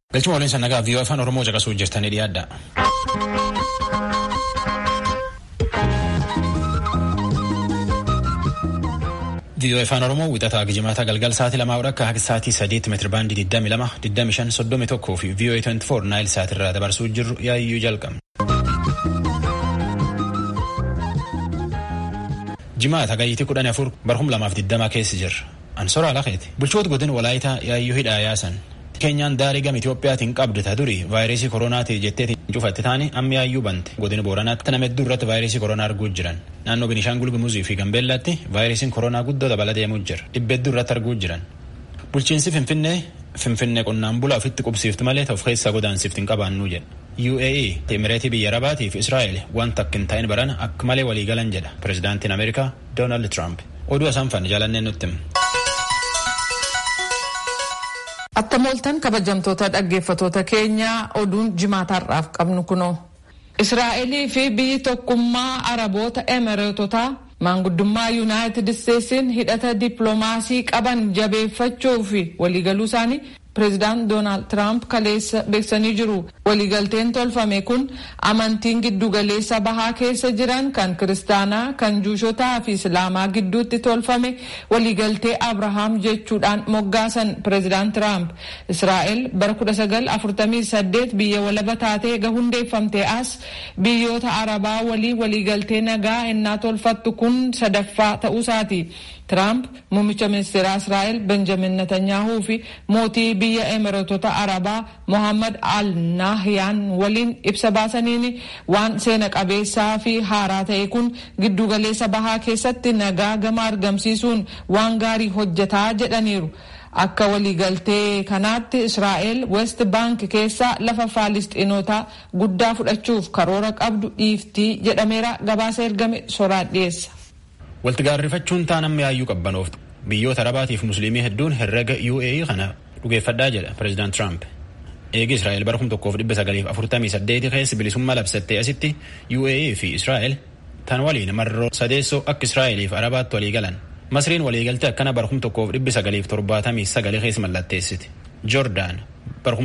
Galchuma waliin sannagaa viiyoo afaan Oromoo caqasuu jirtanii dhiyaadha. viiyoo afaan Oromoo wixataa gijimaata galgal sa'aatii lamaa akka haga sa'aatii sadiitti meetira baandii 22 25 31 fi viiyoo 24 naayil sa'aatirraa dabarsuu jirru yaayyuu jalqabna. jimaata gayyitii kudhan afur barhum lamaaf digdama keessa jirra. Ansoraa lafeeti. Bulchoota godina walaayitaa yaayyuu hidhaa yaasan. Keenyaan daarii gama Itoophiyaatiin qabdu ta duri vaayirasii koronaatii jettee cufatte taane amma yaayyuu bante. Godina Booranaatti nama hedduu irratti vaayirasii koronaa arguu jiran. Naannoo Binishaangul Gumuzii fi Gambeellaatti vaayirasiin koronaa guddoo dabala deemuu jira. Dhibba hedduu irratti arguu jiran. Bulchiinsi Finfinnee Finfinnee qonnaan bulaa ofitti qubsiifti malee of keessaa godaansiifti hin qabaannuu jedha. UAE Imireetii biyya Arabaatii fi Israa'el wanta akka hin taa'in baran akka malee waliigalan jedha pirezidaantiin Ameerikaa Doonaald Tiraamp. Oduu asaan fanne jaalanneen nutti hima. Attam ooltan kabajamtoota dhaggeeffatoota keenyaa oduun jimaataarraaf qabnu kunoo. Israa'elii fi biyyi tokkummaa Araboota Emireetotaa maanguddummaa Yuunaayitid Isteetsiin hidhata dippiloomaasii qaban jabeeffachuu fi waliigaluu isaanii pireezidaant Doonaald Tiraamp kaleessa beeksisanii jiru. Waliigalteen tolfame kun amantiin giddugaleessa bahaa keessa jiran kan kiristaanaa, kan juushotaa fi islaamaa gidduutti tolfame waliigaltee Abrahaam jechuudhaan moggaasan pireezidaant Tiraamp. Israa'el bara 1948 biyya walaba taatee ega hundeeffamtee as biyyoota Arabaa waliin waliigaltee nagaa ennaa tolfattu kun sadaffaa ta'uusaati. Tiraamp muummicha ministeeraa Israa'el Benjamin Netanyahuu fi mootii biyya Emireetota Arabaa Mohammad Al Nahyaan waliin ibsa baasaniin waan seena qabeessaa fi haaraa ta'e kun giddugaleessa bahaa keessatti nagaa gama argamsiisuun waan gaarii hojjetaa jedhaniiru. Akka waliigaltee kanaatti Israa'el West Bank keessa lafa Faalisxiinotaa guddaa fudhachuuf karoora qabdu dhiiftii jedhameera gabaasa ergame soraan dhiyeessa. Walti gaarrifachuun taanamni yaayyuu qabbanooftu. Biyyoota Arabaatiif Musliimii hedduun herrega UAE kana dhugeeffadhaa jedha Pireezidaant Tiraamp. Eegi Israa'el bara 1948 keessa bilisummaa labsattee asitti UAE fi Israa'el tan waliin marroo sadeessoo akka Israa'eliif Arabaatti walii galan. Masriin waliigaltee akkana bara 1979 keessa mallatteessiti. Joordaan bara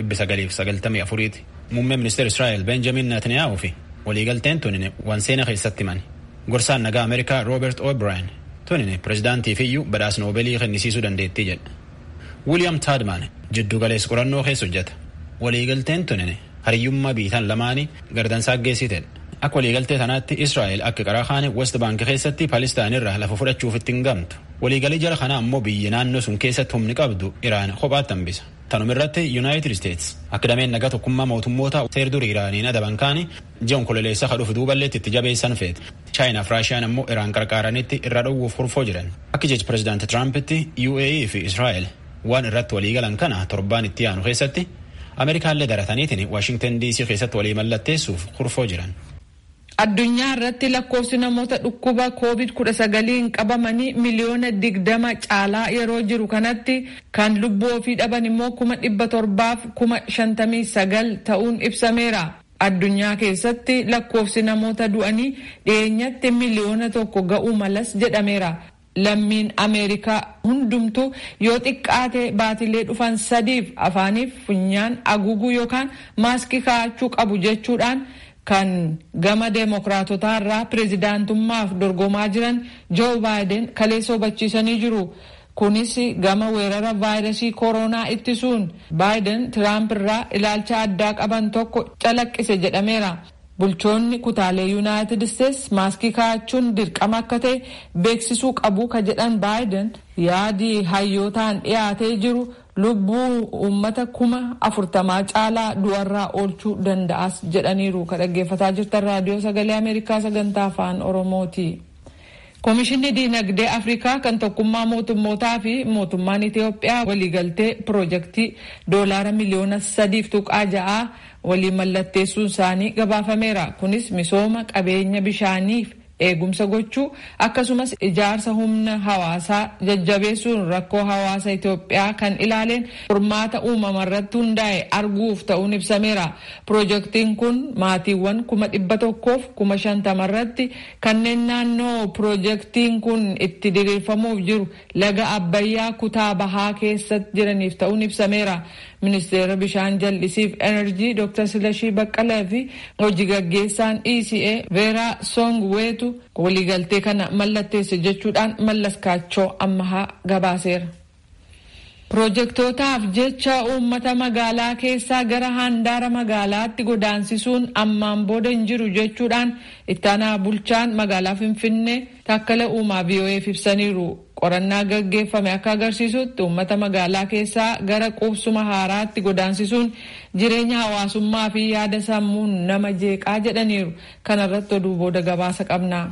1994 muummee ministeera Israa'el Benjamin Netanyahu fi waliigalteen tun waan seena keessatti mani. Gorsaan nagaa Ameerikaa Roobert O'Brien tunin pireezidaantii fiyyuu badhaasa noobeelii kennisiisuu dandeettii jedha. Wiiliyaam Taadmaan jiddu galeessa qorannoo keessa hojjeta. Waliigalteen tunin hariyyummaa biitan lamaanii gardansaa geessitedha. Akka waliigaltee tanaatti Israa'el akka qaraa kaane West Bank keessatti Palestaan irraa lafa fudhachuuf ittiin gamtu. Waliigalii jala kanaa ammoo biyyi naannoo sun keessatti humni qabdu Iraan kophaatti hambisa. Tanuma irratti Yuunaayitid Steets akka dameen nagaa tokkummaa mootummoota seer durii Iraaniin adaban kaani ji'a onkololeessa kadhuuf duuballeetti itti jabeessan feete. Chaayinaaf Raashiyaan ammoo Iraan qarqaaranitti irra dhowwuuf kurfoo jiran. Akka jechi pireezidaanti Tiraampiti UAE fi Israa'el waan irratti waliigalan kana torbaan itti aanu keessatti Ameerikaallee darataniitiin Waashingtan DC keessatti walii mallatteessuuf kurfoo jiran. Addunyaa irratti lakkoofsi namoota dhukkuba COVID-19 qabamanii miliyoona digdama caalaa yeroo jiru kanatti kan lubbuu ofii dhaban immoo kuma dhibba torbaaf kuma shantamii sagal ta'uun ibsameera. Addunyaa keessatti lakkoofsi namoota du'anii dhiyeenyatti miliyoona tokko ga'uu malas jedhameera. Lammiin Ameerikaa hundumtuu yoo xiqqaate baatilee dhufan sadiif afaaniif funyaan haguuguu yookaan maaskii kaa'achuu qabu jechuudhaan. kan gama deemokiraatotaa irraa pireezidaantummaaf dorgomaa jiran joo baayiden kaleessa hubachiisanii jiru. Kunis gama weerara vaayirasii koronaa ittisuun baayiden tiraamp irraa ilaalcha addaa qaban tokko calaqqise jedhameera. Bulchoonni kutaalee yuunaayitid isteets maaskii kaa'achuun dirqama akka ta'e beeksisuu qabu ka jedhan baayiden yaadii hayyootaan dhiyaatee jiru lubbuu uummata kuma afurtamaa caalaa du'arraa oolchuu danda'as jedhaniiru ka dhaggeeffataa jirtan raadiyoo sagalee ameerikaa sagantaa afaan oromooti. Komishinni diinagdee Afrikaa kan tokkummaa mootummootaa fi mootummaan Itiyoophiyaa waliigaltee piroojeektii doolaara miliyoona sadiif tuqaa ja'aa waliin mallatteessuun isaanii gabaafameera. Kunis misooma qabeenya bishaaniif eegumsa gochuu akkasumas ijaarsa humna hawaasaa jajjabeessuun rakkoo hawaasa Itoophiyaa kan ilaaleen furmaata uumama irratti hundaa'e arguuf ta'uun ibsameera. Piroojeektiin kun maatiiwwan kuma dhibba tokkoof kuma shantama irratti kanneen naannoo piroojeektiin kun itti diriirfamuuf jiru laga Abbayyaa kutaa bahaa keessatti jiraniif ta'uun ibsameera. Ministeera bishaan jallisiif enerjii Dr. Silashii Baqqalee fi hojii gaggeessaan ECA Veeraa Songweetu waliigaltee kana mallatteesse jechuudhaan mallaskaachoo ammahaa gabaaseera. Piroojektootaaf jecha uummata magaalaa keessaa gara handaara magaalaatti godaansisuun ammaan booda hin jiru jechuudhaan ittaanaa bulchaan magaalaa Finfinnee takkala uumaa VOA'f ibsaniiru. Qorannaa gaggeeffame akka agarsiisutti uummata magaalaa keessaa gara qubsuma haaraatti godaansisuun jireenya hawaasummaa fi yaada sammuun nama jeeqaa jedhaniiru. Kana irratti oduu booda gabaasa qabna.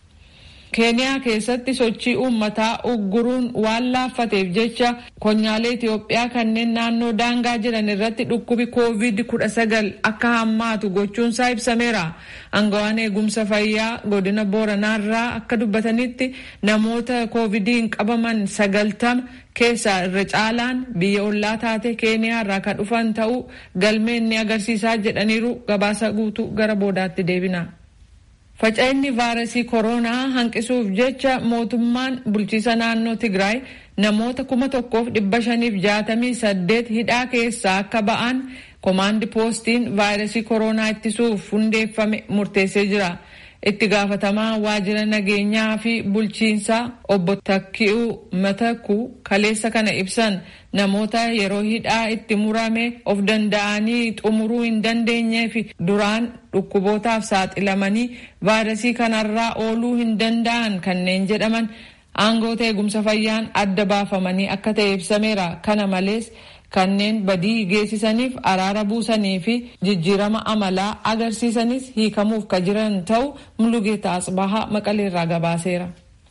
keeniyaa keessatti sochii uummataa ugguruun waan laaffateef jecha konyaalee Itoophiyaa kanneen naannoo daangaa jiran irratti dhukkubi koovid kudha sagal akka hammaatu gochuunsaa ibsameera. Angawaan eegumsa fayyaa godina Booranaarraa akka dubbatanitti namoota koovidiin qabaman sagaltama keessaa irra caalaan biyya ollaa taate keeniyaarraa kan dhufan ta'uu galmeen ni agarsiisaa jedhaniiru gabaasa guutuu gara boodaatti deebina. Faca'inni vaayirasii koronaa hanqisuuf jecha mootummaan bulchiisa naannoo Tigraay namoota kuma tokkoof dhibba shaniif jaatamii saddeet hidhaa keessaa akka ba'an komaandi poostiin vaayirasii koronaa ittisuuf hundeeffame murteessee jira. Itti gaafatamaa waajjira nageenyaa fi bulchiinsaa obbo Takki'uu Matakuu kaleessa kana ibsan namoota yeroo hidhaa itti murame of danda'anii xumuruu hin dandeenyee fi duraan dhukkubootaaf saaxilamanii vaayirasii kanarraa ooluu hin danda'an kanneen jedhaman aangoota eegumsa fayyaan adda baafamanii akka ta'e ibsameera. Kana malees kanneen badii geessisaniif araara buusanii fi jijjiirama amalaa agarsiisanis hiikamuuf ka jiran ta'u mulugeeta asbahaa maqaleerraa gabaaseera.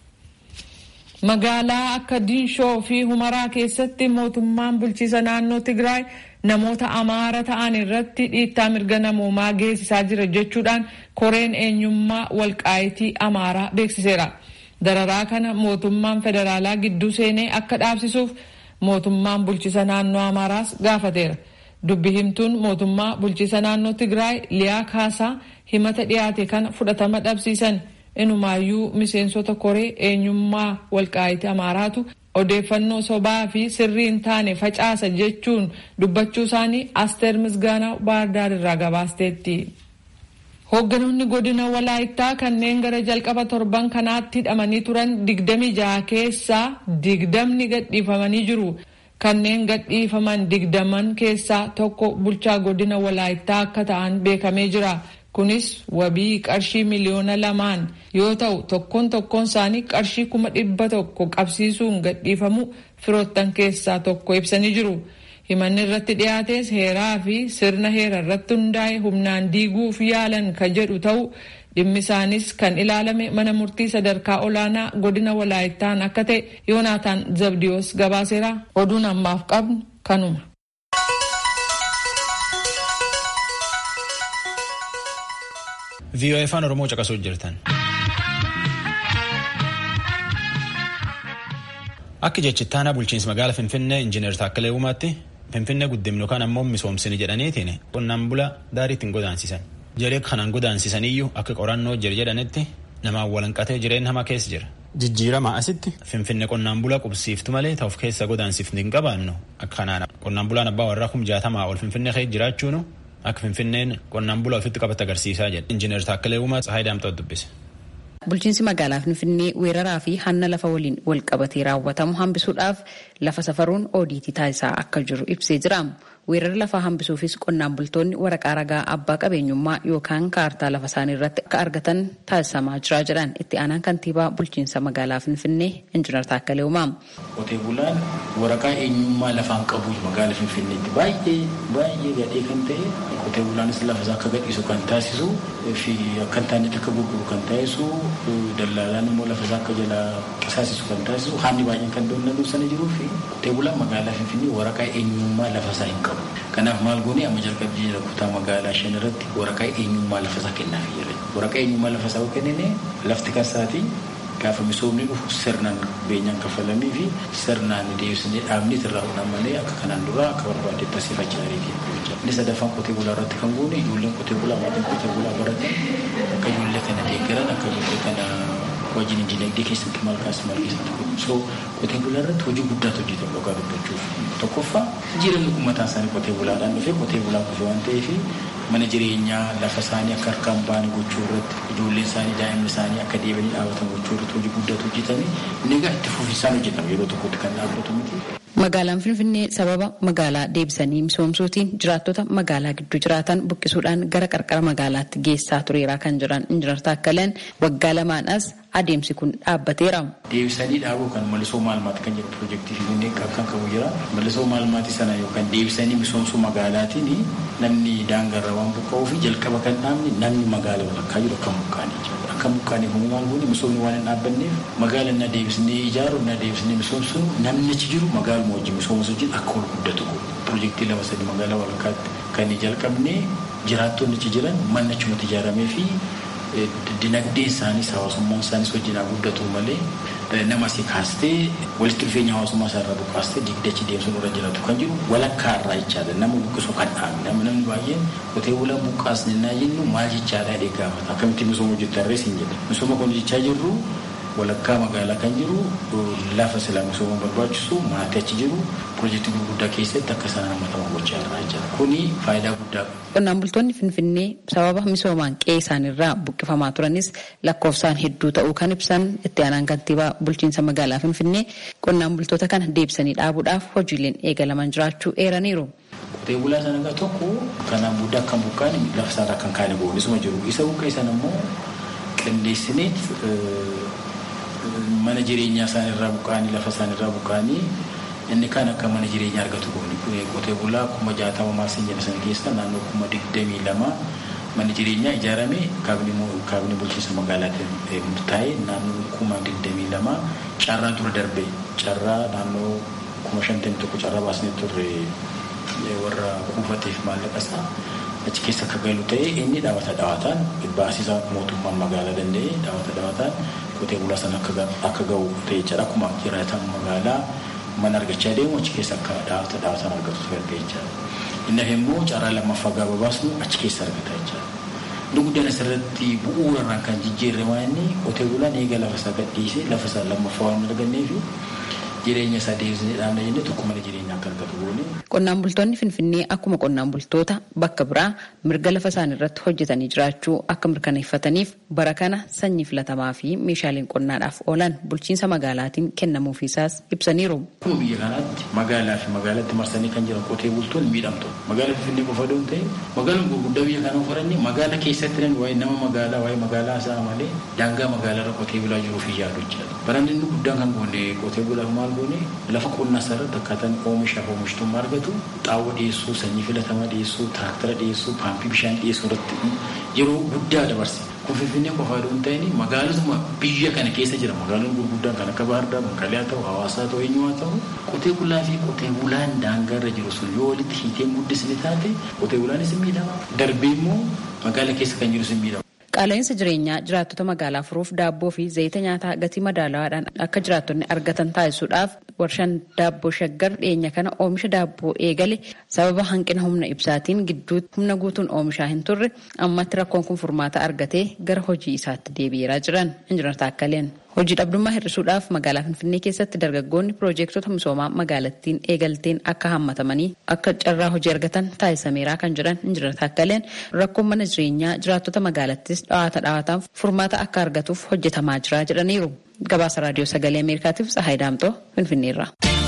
Magaalaa akka Diinshoo fi Humaraa keessatti mootummaan bulchiisa naannoo Tigraay namoota amaara ta'an irratti dhiittaa mirga namoomaa geessisaa jira jechuudhaan koreen eenyummaa walqaayitii amaaraa beeksiseera. Dararaa kana mootummaan federaalaa gidduu seenee akka dhaabsisuuf mootummaan bulchiisa naannoo Amaaraas gaafateera. Dubbi himtuun mootummaa bulchiisa naannoo Tigraay Liyaa Kaasaa himata dhiyaate kana fudhatama dhabsiisan. Inumaayyuu miseensota koree eenyummaa walqaayitii Amaaraatu odeeffannoo sobaa fi sirrii hin taane facaasa jechuun dubbachuu isaanii Asteer Misgaanaa Baardaar irraa gabaasteetti. Hoogganoonni godina Walaayittaa kanneen gara jalqaba torban kanaatti hidhamanii turan digdami jaha keessaa digdamni gadhiifamanii jiru. Kanneen gadhiifaman digdaman keessaa tokko bulchaa godina Walaayittaa akka ta'an beekamee jira. Kunis wabii qarshii miliyoona lamaan yoo ta'u tokkoon tokkoon isaanii qarshii kuma dhibba tokko qabsiisuun gadhiifamu firoottan keessaa tokko ibsanii jiru. Himanni irratti dhiyaates heeraa fi sirna heera irratti hundaa'e humnaan diiguuf yaalan kan jedhu ta'u dhimmi isaanis kan ilaalame mana murtii sadarkaa olaanaa godina walaayittaan akka ta'e yoonaataan zabdiyoos gabaaseera oduun ammaaf qabnu kanuma. VOA afaan Oromoo caqasuu jirtan. Akka jechittaanaa bulchiinsa magaalaa Finfinnee Injiinar Taakkalee Uumaatti Finfinnee guddimnu kan ammoo misoomsini jedhaniitiin qonnaan bula daarii ittiin godaansisan. Jedhee kanaan godaansisaniyyuu akka qorannoo jira jedhanitti namaan walanqatee jireenya hamaa keessa jira. Jijjiirama asitti Finfinnee qonnaan bulaa qubsiiftu malee ta'uuf keessa godaansifni hin qabaannu akka kanaan qonnaan bulaan abbaa warraa kum jaatamaa ol Finfinnee keessa jiraachuunu akka Finfinneen qonnaan bulaa ofitti qabate agarsiisaa jedha. Injiinar Taakkalee Uumaa Tsahaay Daamtaa dubbise. Bulchiinsi magaalaa Finfinnee weeraraa fi hanna lafa waliin wal qabatee raawwatamu hambisuudhaaf lafa safaruun oodiitii taasisaa akka jiru ibsee jira. Weerara lafaa hambisuufis qonnaan bultoonni waraqaa ragaa abbaa qabeenyummaa yookaan kaartaa lafa isaanii irratti akka argatan taasisamaa jira jedhan itti aanaan kantiibaa bulchiinsa magaalaa Finfinnee Injiinar Taakkalee Uumaa. Qotee bulaan waraqaa eenyummaa lafaan qabu magaalaa Finfinneetti baay'ee baay'ee gadhee kan ta'e qotee bulaanis lafa isaa akka gadhiisu kan taasisu fi akka hin taanetti akka gurguru kan taasisu dallaalaan immoo lafa isaa akka jalaa qisaasisu kan taasisu haalli baay'een kan doonatu sana jiruu fi qotee bulaan magaalaa Finfinnee waraqaa eenyummaa lafa isaa hin qabu. Kanaaf maal goonee amma jalqabbii jira kutaa magaalaa shan irratti waraqaa eenyummaa lafa isaa kennaafii jira. Waraqaa eenyummaa lafa isaa kennine lafti kasaati gaafa misoomni dhufu sirnaan beenyaan kafalamii fi sirnaan deebisnee dhaabni irraa hodhan malee akka kanaan dura akka barbaadetti asii fachaa ariitii Inni sadaffaan qotee bulaa irratti kan goone ijoolleen qotee bulaa maatiin qotee bulaa baratan akka ijoollee kana deeggaran akka ijoollee kana wajjin dinagdee keessatti maal kaas maal keessatti godhu. So qotee bulaa irratti hojii guddaatu hojjetame dhugaa dubbachuuf. Tokkoffaa jireenya uummataa isaanii qotee bulaadhaan dhufee qotee bulaa kufe waan ta'eef mana jireenyaa lafa isaanii akka harkaan baane gochuu irratti ijoolleen isaanii daa'imni isaanii akka deebanii dhaabatan gochuu irratti hojii guddaatu hojjetame inni egaa itti fufinsaan hojjetama yeroo tokkotti kan dhaabbatu miti. Magaalaan Finfinnee sababa magaalaa deebisanii misoomsuutiin jiraattota magaalaa gidduu jiraatan buqqisuudhaan gara qarqara magaalaatti geessaa tureera kan jiran Injinar Taakkaleen waggaa lamaan as adeemsi kun dhaabbateera. Deebisanii dhaabuu kan mallisoo maalmaati kan jedhu piroojeektii Finfinnee kan qabu jira. Mallisoo maalmaati sana yookaan deebisanii misoomsuu magaalaatiin namni daangarra waan buqqa'uu fi jalqaba kan dhaabni namni magaala walakkaa jiru akka mukaanii jira. Akka mukaanii kun maal goone misoomni waan hin dhaabbanneef magaala na deebisnee ijaaru na deebisnee misoomsuun namni achi jiru magaaluma wajjin misoomsuu wajjin akka ol guddatu piroojeektii lama sadi magaalaa walakkaatti kan jalqabne jiraattonni achi jiran manni achumatti ijaaramee fi dinagdeen isaaniis hawaasummaan isaaniis wajjin haa guddatu malee nama asii kaastee walitti dhufeenya hawaasummaa isaa irraa buqqaastee digdachi deemsuun irra jiraatu kan jiru walakkaa irraa jechaadha nama buqqisuu kan dhaabne nama namni baay'een qotee bulaa buqqaasne naa jennu maal jechaadha jedhee gaafata akkamitti misooma hojjetu harrees hin jedha misooma kun jechaa jirru walakkaa magaalaa kan jiru lafa sila misooma barbaachisu maatii achi jiru piroojeektii gurguddaa keessatti akka sana namatama gochaa irraa jira kuni faayidaa guddaa qaba. Qonnaan bultoonni Finfinnee sababa misoomaan qe'ee isaanirraa buqqifamaa turanis lakkoofsaan hedduu ta'uu kan ibsan itti aanaan kantiibaa bulchiinsa magaalaa Finfinnee qonnaan bultoota kana deebisanii dhaabuudhaaf hojiileen eegalaman jiraachuu eeraniiru. Qotee bulaa sana egaa tokko kanaan booda akka buqqaan lafa isaarraa kan kaane boonisuma jiru. Isa buqqee sana immoo qindeessineet mana jireenyaa isaanirraa buqqaanii lafa isaanirraa buqqaanii inni kan akka mana jireenyaa argatu gooni qotee bulaa kuma jaatama maasii jedha sana keessa naannoo kuma digdamii lama mana jireenyaa ijaarame kaabinii bulchiinsa magaalaatiin murtaa'e naannoo kuma digdamii lama carraa dura darbe carraa naannoo kuma shantamii tokko carraa baasnee turre warra kuufateef maallaqa isaa achi keessa akka galu ta'e inni dhaabata dhaabataan baasisa mootummaan magaalaa danda'e dhaabata dhaabataan qotee bulaa sana akka ga'u ta'e jedha akkuma jiraatan magaalaa mana argachaa deemu achi keessa akka dhaabata dhaabataan argatu erga jechaadha. Inni immoo carraa lammaffaa gaafa baasnu achi keessa argata jechaadha. Inni guddaan asirratti bu'uurarraan kan jijjiirre waan inni qotee bulaan eega lafa isaa gadhiisee lafa isaa lammaffaa waan hin arganneef jireenya isaa deebisnee dhaabna jennee tokko mana jireenyaa akka argatu goone. Qonnaan bultoonni Finfinnee akkuma qonnaan bultoota bakka biraa mirga lafa isaanii irratti hojjetanii jiraachuu akka mirkaneeffataniif bara kana sanyii filatamaa fi meeshaaleen qonnaadhaaf oolan bulchiinsa magaalaatiin kennamuufiisaas ibsaniiru. Akkuma biyya kanaatti magaalaa fi magaalatti marsanii kan jiran qotee bultoonni miidhamtu. Magaalaa Finfinnee qofa doon ta'e magaalaan gurguddaa biyya kanaa fudhannee magaalaa keessatti namni waa'ee nama magaalaa waa'ee magaalaa isaa malee daangaa magaalaa irra qotee bulaa jiruu fi yaadu jechaadha. Baranni inni guddaan kan goone qotee bulaa maal goone lafa qonnaa isaa irratti akkaataan oomishaa fi oomishtummaa argatu xaawwa dhiyeessuu sanyii filatamaa dhiyeessuu tiraaktara dhiyeessuu paampii bishaan dhiyeessuu irratti yeroo guddaa dabarse. Kun Finfinnee qofaa yoo ta'in magaalotuma biyya kana keessa jira magaalonni gurguddaan kan akka Baardaa, Maqalee haa ta'u, Hawaasaa haa ta'u, eenyu haa ta'u qotee bulaa fi qotee bulaan daangaa irra jiru sun yoo walitti hiitee guddisni taate qotee bulaanis hin miidhama. Darbee immoo magaala keessa kan jirus hin miidhama. Qaala'insa jireenyaa jiraattota magaalaa furuuf daabboo fi zayita nyaataa gatii madaalawaadhaan akka jiraattonni argatan taasisuudhaaf warshaan daabboo shaggar dhiyeenya kana oomisha daabboo eegale sababa hanqina humna ibsaatiin gidduutti humna guutuun oomishaa hin turre ammatti rakkoon kun furmaata argatee gara hojii isaatti deebi'eeraa jiran injinar Taakkaleen. Hojii dhabdummaa hir'isuudhaaf magaalaa Finfinnee keessatti dargaggoonni piroojeektota misoomaa magaalattiin eegalteen akka hammatamanii akka carraa hojii argatan taasisameeraa kan jiran injinar Taakkaleen rakkoon mana jireenyaa jiraattota magaalattis dhawaata dhawaataan furmaata akka argatuuf hojjetamaa jira jedhaniiru. Gabaasa raadiyoo sagalee Ameerikaatiif Tsahaay Daamtoo Finfinneerra.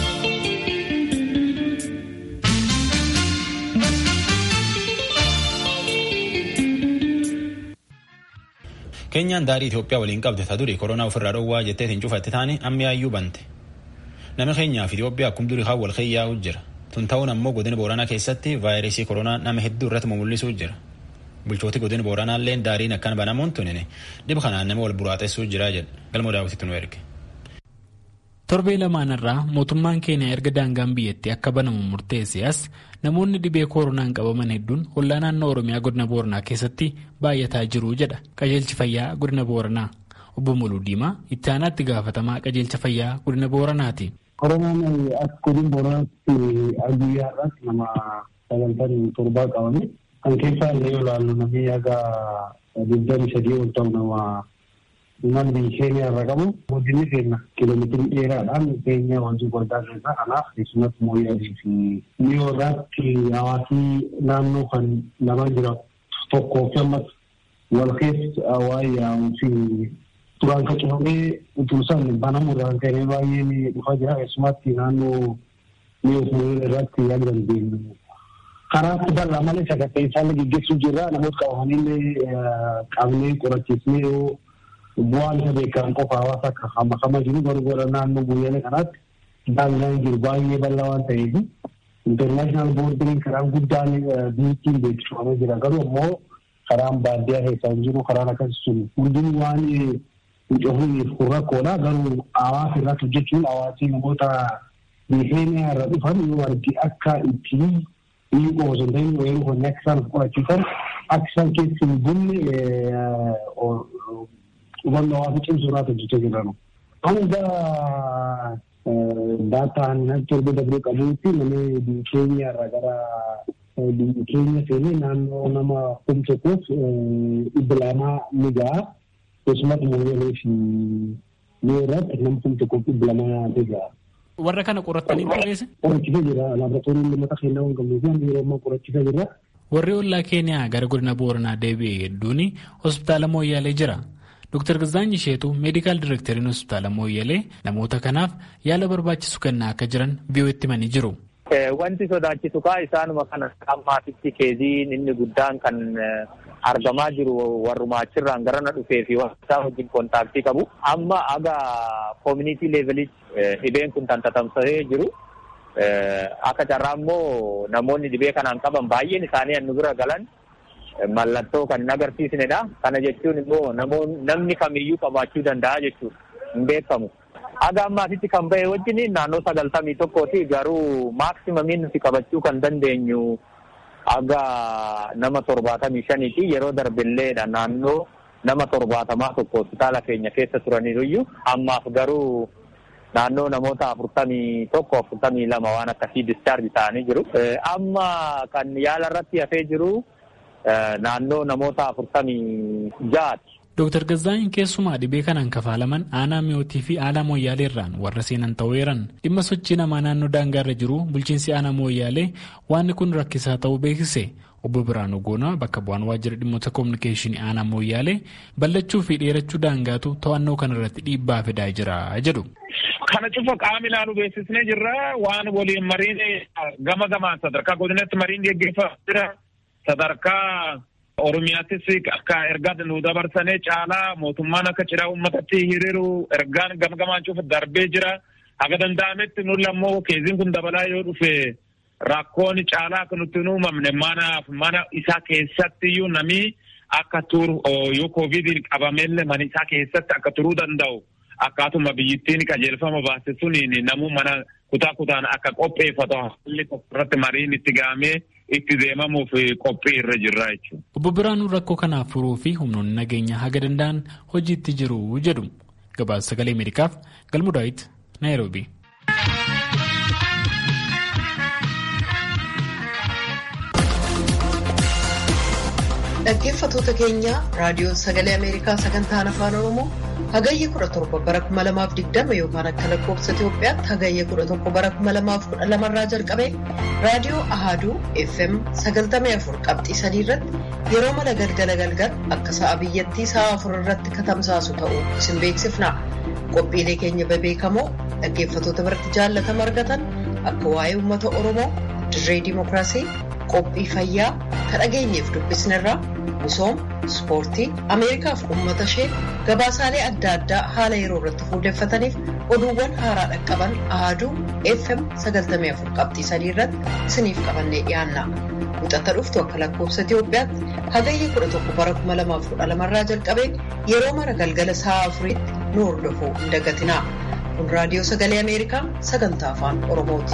Keenyaan daarii Itoophiyaa waliin qabde ta durii koronaa ofirraa dhowwaa jettee hin cufatte taane ammiyaayyuu bante. Nama keenyaa fi Itoophiyaa akkuma durii kan wal keeyyaa'u jira. Tun ta'uun ammoo godina Booranaa keessatti vaayirasii koronaa nama hedduu irratti mul'isuu jira. Bulchooti godina Booranaallee daariin akkana banamuun tunine dhib kanaan nama wal buraaxessuu jira jedha. Galmoo daawwititti nu erge. torbee lamaanirraa mootummaan keeniyaa erga daangaan biyyattii akka banamu murteesse as namoonni dhibee koronaan qabaman hedduun hollaa naannoo oromiyaa godina booranaa keessatti baay'ataa jiru jedha qajeelchi fayyaa godina booranaa obbo Muluu Diimaa itti aanaatti gaafatamaa qajeelcha fayyaa godina booranaati. koronaan as godina booranaatti guyyaa irratti nama sagaltamii torbaa qabame kan keessaa illee yoo ilaallu namni haga digdamii sadii ol ta'u nama namni keenya irra qabu guddinni keenya kiiloomeetirii dheeraadhaan keenya wanti guddaa keessaa kanaaf keessumatti mooyyaadii fi mi'oorraatti hawaasii naannoo kan lama jira tokkoo fi ammas wal keessa waa'ee yaa'uu fi duraan kan cufamee utuu isaan banamu irraan ka'ee baay'een dhufaa jira keessumatti naannoo mi'oo irratti yaada dandeenyu. Karaatti bal'aa malee sagantaa isaan gaggeessuu jirra namoota qabamanii qabnee qorachiisnee yoo bu'aan isa beekamu qofa hawaasa akka hamakama jiru garuu gara naannoo guyyaa kanaatti daangaan jiru baay'ee bal'aa waan ta'eef intarnaashinaal boordiriin karaan guddaan biyyattiin beeksifamee jira garuu ammoo karaan baadiyyaa keessaa hin jiru karaan akkasii sun hundinuu waan cufuuf kun rakkoodha garuu hawaasa irratti hojjechuun hawaasni namoota keeniyaa irra dhufan yoo argi akka ittiin biyyi qofa osoo hin ta'in weeruu hojii akka isaan qorachiisan akka isaan keessa hin bunne hubannoo hawaasa cimsuu irratti hojjechaa jiran. Hanga daataan torba dabree qabuutti namni biyya keenya irraa gara biyya keenya seenee naannoo nama kum tokkoof dhibba lamaa ni ga'a. Keessumatti mooyyalee fi yoo irratti nama kum tokkoof dhibba lamaa ni ga'a. Warra kana qorattanii qopheesse? Qorachiisa jira. Laaboraatoorii lamata kennaa waan qabnuuf yeroo ammaa qorachiisa jira. Warri ollaa Keeniyaa gara godina Booranaa deebi'e hedduun hospitaala Mooyyaalee jira. Dr. Gazaany Isheetu meedikaal direekteriin hospitaala Mooyyalee namoota kanaaf yaala barbaachisu kennaa akka jiran biyyootti himanii jiru. Wanti sodaachisu kaa isaanuma kana ammaatitti keeziin inni guddaan kan argamaa jiru warrumaa achirraan gara na dhufee fi isaa wajjin kontaaktii qabu. Amma aga koomunitii leevelitti dhibeen kun tantatamsee jiru. Akka carraa immoo namoonni dhibee kanaan qaban baay'een isaanii hannu bira galan mallattoo kan hin agarsiisnedha. Kana jechuun immoo namni kamiyyuu qabaachuu danda'a jechuudha. Hin beekamu. Aga ammaatitti kan bahe wajjin naannoo sagaltamii tokkooti garuu maaksimamin nuti qabachuu kan dandeenyu aga nama torbaatamii shaniiti yeroo darbilleedha naannoo nama torbaatamaa tokko hospitaala keenya keessa turaniiruyyuu ammaaf garuu naannoo namoota afurtamii tokko afurtamii lama waan akkasii discharge ta'anii jiru. Amma kan yaala irratti hafee jiru naannoo namoota afurtamii ja'aati. Dooktar Gazaany keessumaa dhibee kanaan kafaalaman aanaa mi'ootii fi aanaa mooyyaalee irraan warra seenan ta'eeran dhimma sochii namaa naannoo daangaarra jiru bulchiinsi aanaa mooyyaalee waan kun rakkisaa ta'uu beeksise. Obbo Biraanuu Goonaa bakka bu'aan waajjira dhimmoota koominikeeshinii aanaa mooyyaalee ballachuu fi dheerachuu daangaatu to'annoo kanarratti dhiibbaa fidaa jira jedhu. Kana cufa qaama ilaalu beeksisnee jirra waan waliin mariin gama gamaan sadarkaa godinatti mariin geggeeffamaa jira sadarkaa Oromiyaattis akka ergaa nu dabarsanii caalaa mootummaan akka cidhaa uummatatti hiriiru ergaan gama gamaan cufa darbee jira. Haga danda'ametti nuti ammoo keeziin kun dabalaa yoo dhufe rakkoon caalaa akka nutti hin uumamne manaaf mana isaa keessatti iyyuu namni akka turu yoo koovidiin qabamellee mana isaa keessatti akka turuu danda'u akkaatuma biyyittiin qajeelfama baase suniin namuu mana kutaa kutaan akka qopheeffatu haalli irratti mariin itti gahamee itti deemamuuf qophii irra jirra jechuudha. Obbo Biraanuu rakkoo kanaaf furuu fi humnoonni nageenyaa haga danda'an hojiitti jiru jedhu. Gabaasa sagalee Ameerikaaf Galmuu Daawit Naayiroobii. Dhaggeeffattoota keenya raadiyoo sagalee Ameerikaa sagantaan afaan Oromoo hagayya 17 bara 2020 yookaan akka lakkoofsa Itoophiyaatti hagayya 11 bara 2012 irraa jalqabe raadiyoo Ahaduu FM 94 qabxii 3 irratti yeroo mala galgala galgal akka sa'a biyyattii sa'a 4 irratti katamsaasu ta'uu isin beeksifna. Qophiilee keenya bebeekamoo dhaggeeffattoota biratti jaallatama argatan akka waa'ee uummata Oromoo dirree dimookiraasii qophii fayyaa kan dhageenyeef dubbisnerraa misooma ispoortii ameerikaaf uummata ishee gabaasaalee adda addaa haala yeroo irratti fuulleeffataniif oduuwwan haaraa dhaqqaban ahaduu fm 94 qabxii sadii irratti isiniif qabannee dhiyaanna muxata dhuftu akka lakkoofsa itiyoophiyaatti hagayya 11 bara 2012 irraa jalqabee yeroo mara galgala sa'a afuriitti nu hordofuu hin dagatinaa Kun raadiyoo sagalee Ameerikaa sagantaa afaan Oromooti.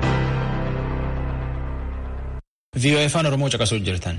VOA afaan Oromoo caqasuu jirtan.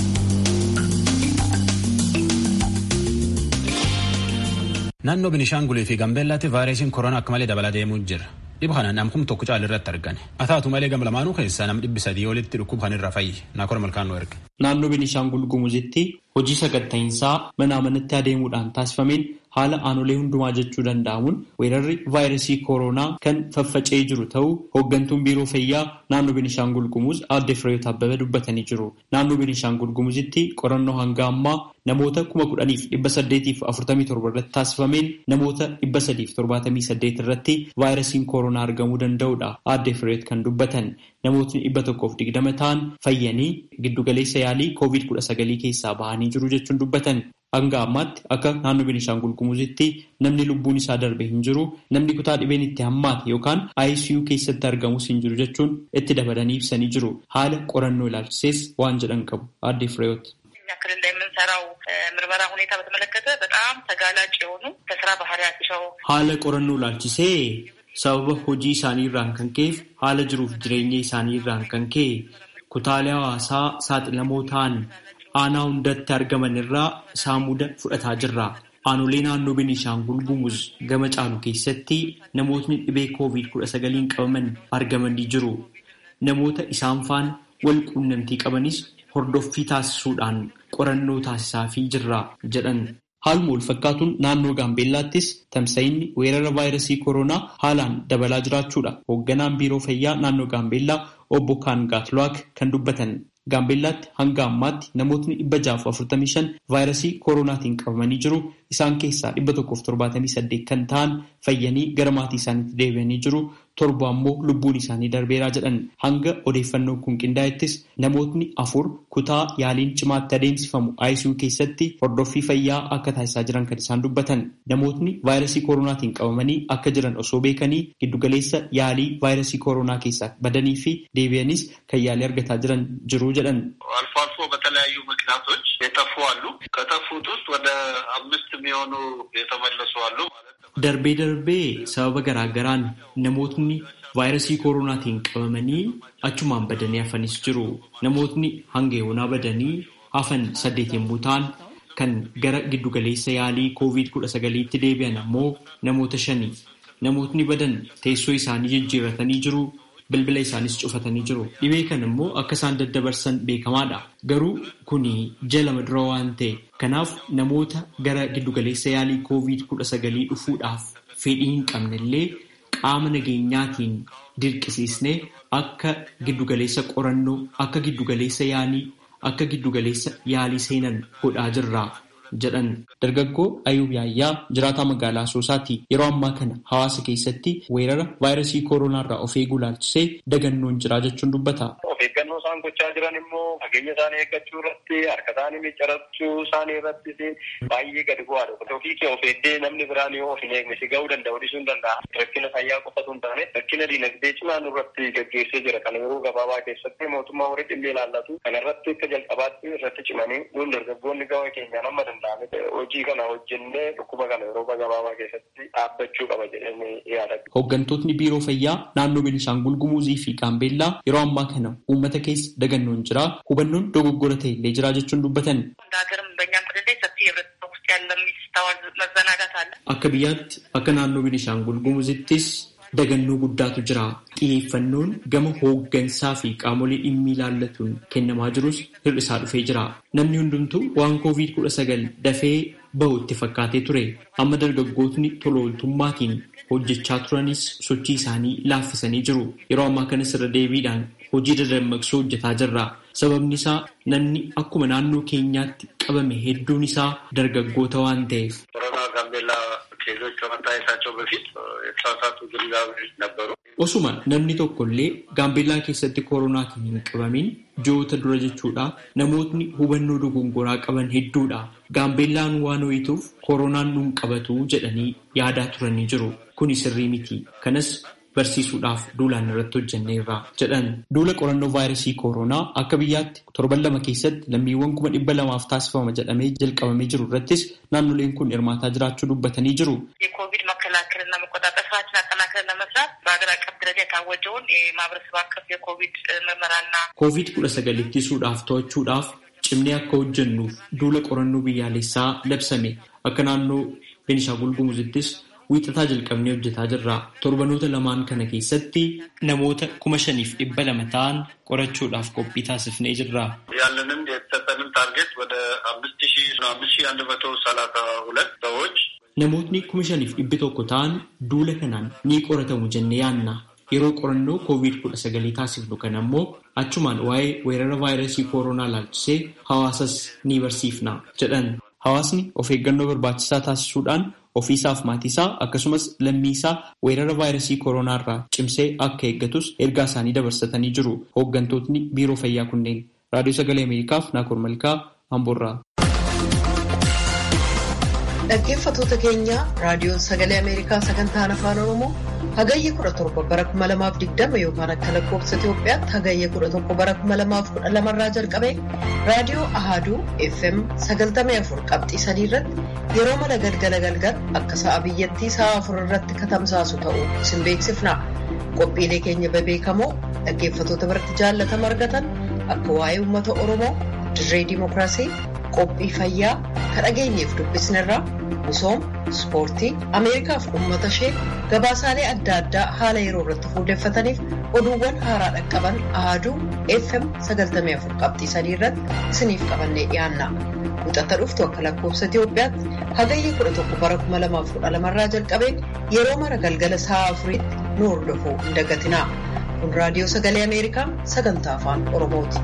Naannoo Binishaangulii fi Gambeellaatti vaayirasiin koronaa akka malee dabalaa deemuu jira. Dhibba kanaan namkum tokko caalirratti argame. Haa taatu malee gama lamaanuu keessaa nam dhibbi sadii olitti dhukkuba kanirra fayyi. Naakora malkaanuu erga. Naannoo Binishaangul Gumuzitti hojii saganta'iinsaa mana amanatti adeemuudhaan taasifameen haala aanolee hundumaa jechuu danda'amuun weerarri vaayirasii kooroonaa kan faffaca'ee jiru ta'uu hooggantuun biiroo fayyaa naannoo Binishaangul Gumuz aadde Fireeyot Abbabee dubbatanii jiru. Naannoo Binishaangul Gumuzitti qorannoo hanga ammaa namoota kuma kudhaniif dhibba saddeetiif afurtamii torba irratti taasifameen namoota dhibba sadiif torbaatamii saddeet irratti vaayirasiin kooroonaa argamuu danda'udha. Aadde Fireeyot kan dubbatan namootni dhibba tokkoof digdama ta'an fayyanii giddugaleessa yaalii koovid kudha sagalii keessaa bahanii jiru jechuun dubbatan. Hanga ammaatti akka naannoo Beenishaangul Gumuzitti namni lubbuun isaa darbe hin jiru namni kutaa dhibeen itti hammaate yookaan ICU keessatti argamus hin jiru jechuun itti dabalanii ibsanii jiru. Haala qorannoo ilaalchisees waan jedhan qabu. Aadde Fireeyot. ክልል ላይ የምንሰራው ምርመራ ሁኔታ በተመለከተ በጣም ተጋላጭ የሆኑ ከስራ ባህሪያቸው haala qorannoo ilaalchisee sababa hojii isaanii irraan kan ka'eef haala jiruuf jireenya isaanii irraan kan ka'e kutaalee hawaasaa saaxilamoo ta'an aanaa hundatti argaman irraa saamuda fudhataa jirra. Aanolee naannoo Beenishaangul Gumuz gama caalu keessatti namootni dhibee koovid kudha sagaliin qabaman argamanii jiru. Namoota isaan faana wal quunnamtii qabanis hordoffii taasisuudhaan qorannoo taasisaafii jirra jedhan. Haaluma wal fakkaatuun naannoo Gaambeellaattis tamsa'inni weerara vaayirasii koronaa haalaan dabalaa jiraachuudha. Hoogganaan biiroo fayyaa naannoo Gaambeellaa obbo Kaangaatluwaak kan dubbatan. Gaambeellaatti hanga ammaatti namootni dhibba jaaf afurtamii shan vaayirasii koronaatiin qabamanii jiru. Isaan keessaa dhibba tokkoof torbaatamii saddeet kan ta'an fayyanii gara maatii isaaniitti deebi'anii jiru. Torba ammoo lubbuun isaanii darbeeraa jedhan. Hanga odeeffannoon kun qindaa'ettis namootni afur kutaa yaaliin cimaatti adeemsifamu ICU keessatti hordoffii fayyaa akka taasisaa jiran kan isaan dubbatan. Namootni vaayirasii koronaatiin qabamanii akka jiran osoo beekanii giddugaleessa yaalii vaayirasii koronaa keessaa badanii fi deebi'anis kan yaalii argataa jiran jiru jedhan. አልፎ አልፎ በተለያዩ ምክንያቶች የጠፉ አሉ። ከጠፉት ውስጥ ወደ አምስት የሚሆኑ የተመለሱ አሉ ማለት ነው። Darbee darbee sababa garaagaraan namootni vaayirasii koronaatiin qabamanii achumaan badanii hafanis jiru. Namootni hanga yoonaa badanii hafan saddeet yommuu ta'an kan gara giddugaleessa yaalii koovid kudha sagaliitti deebi'an ammoo namoota shani. Namootni badan teessoo isaanii jijjiirratanii jiru. Bilbila isaanis cufatanii jiru. Dhibee kana immoo akka isaan daddabarsan beekamaadha. Garuu kuni ji'a lama dura waan ta'e. Kanaaf namoota gara giddugaleessa yaalii koovid kudha sagalii dhufuudhaaf fedhii hin qabnellee qaama nageenyaatiin dirqisiisnee akka giddugaleessa qorannoo, akka giddugaleessa yaalii, akka giddugaleessa yaalii seenan godhaa jirra. jedhan dargaggoo Ayuub Yaayyaa jiraataa magaalaa Asoosaati. Yeroo ammaa kana hawaasa keessatti weerara vaayirasii kooroonaa irraa of eeguu ilaalchisee dagannoon jira jechuun dubbata. Of eeggannoo isaan gochaa jiran immoo fageenya isaanii eeggachuu irratti harka isaanii miccarachuu isaanii irrattis baay'ee gadi bu'aadha. Ofii kee of eeddee namni biraan yoo of hin eegne si ga'uu danda'u dhiisuu hin danda'a. Rakkina fayyaa qofatu hin taane rakkina diinagdee cimaa nurratti gaggeessee jira. Kana yeroo gabaabaa keessatti mootummaa warri dhimmi ilaallatu kana irratti akka jalqabaatti irratti cimanii nuun dargaggoonni gama keenyaan amma danda'ame hojii kana hojjennee dhukkuba kana yeroo gabaabaa keessatti dhaabbachuu qaba jedhanii yaadatu. Hooggantootni biiroo fayyaa naannoo Beenishaangul Gumuzii fi Gaambeellaa yeroo ammaa kana uummata keessa dagannoon jira. Hubannoon dogoggora ta'e illee jira jechuun dubbatan. Akka biyyaatti akka naannoo Beenishaangul Gumuzittis dagannoo guddaatu jira. Xiyyeeffannoon gama hooggansaa fi qaamolee dhimmi ilaallatuun kennamaa jirus hir'isaa dhufee jira. Namni hundumtuu waan koovid kudha sagal dafee bahu itti fakkaatee ture. Amma dargaggootni tola ooltummaatiin hojjechaa turanis sochii isaanii laaffisanii jiru. Yeroo ammaa kanas irra deebiidhaan hojii dadammaqsuu hojjetaa jirra. Sababni isaa namni akkuma naannoo keenyaatti qabame hedduun isaa dargaggoota waan ta'eef. ኬዞች ከመታየታቸው በፊት የተሳሳቱ ግንዛቤዎች ነበሩ። Osuma namni tokko illee gaambeellaa keessatti koronaatiin hin qabamin ji'oota dura jechuudha. Namootni hubannoo dogongoraa qaban hedduudha. Gaambeellaan waan ho'ituuf koronaan nuun qabatu jedhanii yaadaa turanii jiru. Kuni sirrii miti. Kanas barsiisuudhaaf duulaan irratti hojjenneerra jedhan. Duula qorannoo vaayirasii kooroonaa akka biyyaatti torban lama keessatti lammiiwwan kuma dhibba lamaaf taasifama jedhamee jalqabamee jiru irrattis naannoleen kun hirmaataa jiraachuu dubbatanii jiru. የኮቪድ መከላከልና መቆጣጠር ስራችን አጠናክረን ለመስራት በሀገር አቀፍ ደረጃ የታወጀውን የማህበረሰብ አቀፍ የኮቪድ ምርመራና ኮቪድ kudha sagal ittisuudhaaf to'achuudhaaf cimnee akka hojjennuuf duula qorannoo biyyaalessaa labsame akka naannoo Beenishaangul Gumuzittis wiixataa jalqabnee hojjetaa jirra. Torbanoota lamaan kana keessatti namoota kuma shaniif dhibba lama ta'an qorachuudhaaf qophii taasifnee jirra. ያለንን የተሰጠንን ታርጌት ወደ አምስት ሺ አምስት ሺ አንድ መቶ ሰላሳ ሁለት ሰዎች Namootni kuma shaniif dhibbi tokko ta'an duula kanaan ni qoratamu jennee yaanna. Yeroo qorannoo koovid kudha sagalii taasifnu kana ammoo achumaan waa'ee weerara vaayirasii kooroonaa laalchisee hawaasas ni barsiifna jedhan. Hawaasni of eeggannoo barbaachisaa taasisuudhaan ofiisaaf maatiisaa akkasumas lammiisaa weerara vaayirasii kooroonaa irraa cimsee akka eeggatus ergaa isaanii dabarsatanii jiru. Hooggantootni biiroo fayyaa kunneen raadiyoo sagalee Ameerikaaf Naakoor Malkaa Amboorraa. Dhaggeeffattoota keenya raadiyoon sagalee Ameerikaa sagantaan afaan Oromoo hagayya 17 bara 2020 yookaan akka lakkoofsa Itoophiyaatti hagayya 11 bara 2012 irraa jalqabee raadiyoo Ahaduu FM 94 qabxii 3 irratti yeroo mala galgala galgal akka sa'a biyyattii sa'a 4 irratti katamsaasu ta'uu isin beeksifna. Qophiilee keenya bebeekamoo dhaggeeffattoota biratti jaallatama argatan akka waa'ee uummata Oromoo dirree dimookiraasii qophii fayyaa kan dhageenyeef dubbisnerraa misooma ispoortii ameerikaaf uummata ishee gabaasaalee adda addaa haala yeroo irratti fuulleeffataniif oduuwwan haaraa dhaqqaban ahaduu fm 94 qabxii sadii irratti isiniif qabannee dhiyaanna muxata dhuftu akka lakkoofsa itiyoophiyaatti hagayya 11 bara 2012 irraa jalqabee yeroo mara galgala sa'a afuriitti nu hordofuu hin dagatinaa kun raadiyoo sagalee ameerikaa sagantaa afaan oromooti.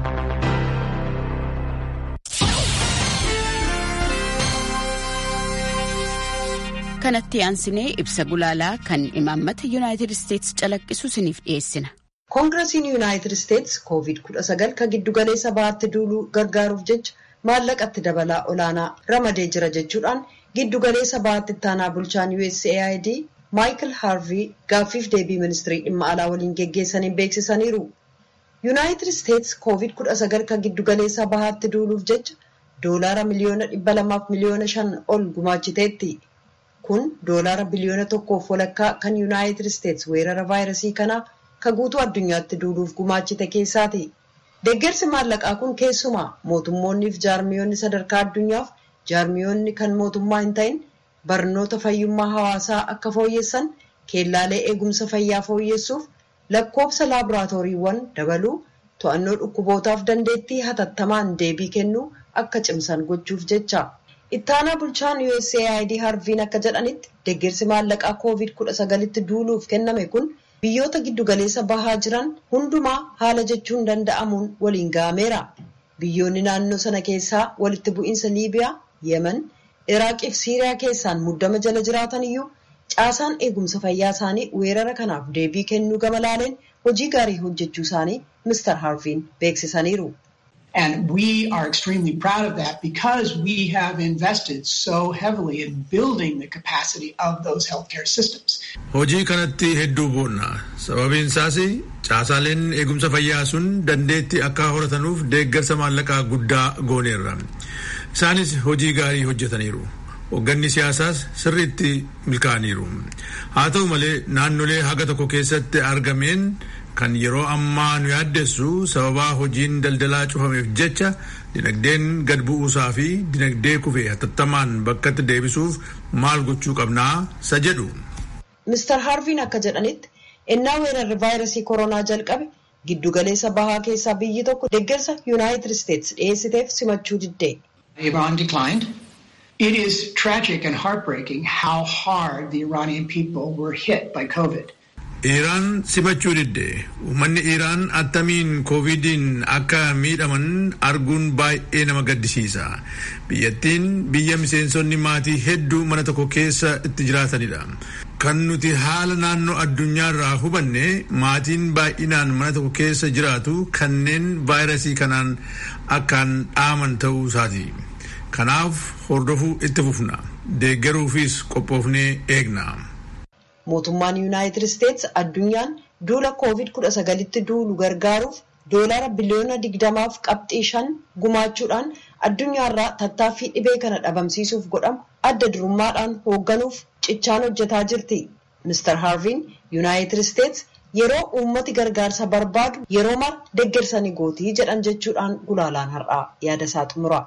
kanatti aansinee ibsa gulaalaa kan imaammata yuunaayitid isteetsi calaqqisu isiniif dhiyeessina. koongirasiin yuunaayitid isteetsi koovid 19 kan giddugaleessa bahaatti duuluu gargaaruuf jecha maallaqatti dabalaa olaanaa ramadee jira jechuudhaan giddugaleessa bahaatti ittaanaa bulchaan usaid maayikil haarvii gaaffiif deebii ministirii dhimma alaa waliin geggeessaniin beeksisaniiru. yuunaayitid isteetsi koovid 19 kan giddugaleessa bahaatti duuluuf jecha doolaara miliyoona 200 miliyoona 5 ol gumaachiteetti. kun doolaara biliyoona tokkoof walakkaa kan yuunaayitid isteetsi weerara vaayirasii kanaa kan guutuu addunyaatti duuluuf gumaachite keessaati. Deeggarsi maallaqaa kun keessumaa mootummoonniif jaarmiyoonni sadarkaa addunyaaf jaarmiyoonni kan mootummaa hin ta'in barnoota fayyummaa hawaasaa akka fooyyessan keellaalee eegumsa fayyaa fooyyessuuf lakkoofsa laaboraatooriiwwan dabaluu to'annoo dhukkubootaaf dandeettii hatattamaan deebii kennuu akka cimsan gochuuf jecha. ittaanaa bulchaan usaid harviin akka jedhanitti deeggarsi maallaqaa koovid 19tti duuluuf kenname kun biyyoota giddugaleessa bahaa jiran hundumaa haala jechuun danda'amuun waliin ga'ameera biyyoonni naannoo sana keessaa walitti bu'iinsa liibiyaa yemen iraaqii fi siiriyaa keessaan muddama jala jiraatan iyyuu caasaan eegumsa fayyaa isaanii weerara kanaaf deebii kennuu gama laaleen hojii gaarii hojjechuu isaanii mister harviin beeksisaniiru. And we are extremely proud of that because we have invested so heavily in building the capacity of those healthcare systems. Hojii kanatti hedduu boonna. Sababiin isaas caasaaleen eegumsa fayyaa sun dandeetti akka horatanuuf deeggarsa maallaqaa guddaa gooneerra. Isaanis hojii gaarii hojjetaniiru. Hoogganni siyaasaas sirriitti milkaa'aniiru. Haa ta'u malee naannolee haga tokko keessatti argameen kan yeroo ammaa nu yaaddessu sababaa hojiin daldalaa cufameef jecha dinagdeen gad bu'uusaa fi dinagdee kufee hatattamaan bakkatti deebisuuf maal gochuu qabnaa isa jedhu. Mr. Harviin akka jedhanitti ennaa weerarri vaayirasii koronaa jalqabe giddugaleessa bahaa keessaa biyyi tokko deeggarsa yuunaayitid isteetsi dhiyeessiteef simachuu didde. Iran declined. It is tragic and heartbreaking how hard the Iranian people were hit by COVID. Iraan simachuu didde uummanni Iraan attamiin koovidiin akka miidhaman arguun baay'ee nama gaddisiisa. Biyyattiin biyya miseensonni maatii hedduu mana tokko keessa itti jiraatanidha. Kan nuti haala naannoo addunyaarraa hubanne maatiin baay'inaan mana tokko keessa jiraatu kanneen vaayirasii kanaan akkaan dhaaman ta'uu isaati. Kanaaf hordofuu itti fufna. Deeggaruufis qophoofnee eegna. mootummaan yuunaayitid isteets addunyaan duula koovid kudha sagalitti duulu gargaaruuf doolara biliyoona digdamaaf qabxii shan gumaachuudhaan addunyaarraa tattaaffii dhibee kana dhabamsiisuuf godhamu adda durummaadhaan hoogganuuf cichaan hojjetaa jirti. Mr. Harviin yuunaayitid isteets yeroo uummati gargaarsa barbaadu yeroo mara deeggarsanii gootii jedhan jechuudhaan gulaalaan har'aa yaada isaa xumura.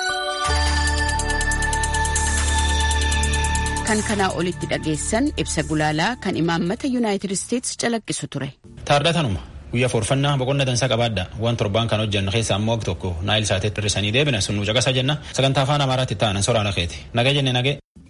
kan kanaa olitti dhageessan ibsa gulaalaa kan imaammata yuunaayitid isteets calaqqisu ture. Taardatanuma guyyaa forfannaa boqonna dansaa qabaadda waan torbaan kan hojjannu keessaa ammoo tokko naayil saateetti hirrisanii deebina sun nu caqasaa jenna sagantaa afaan amaaraatti ta'an soraana keeti nagee jenne nagee.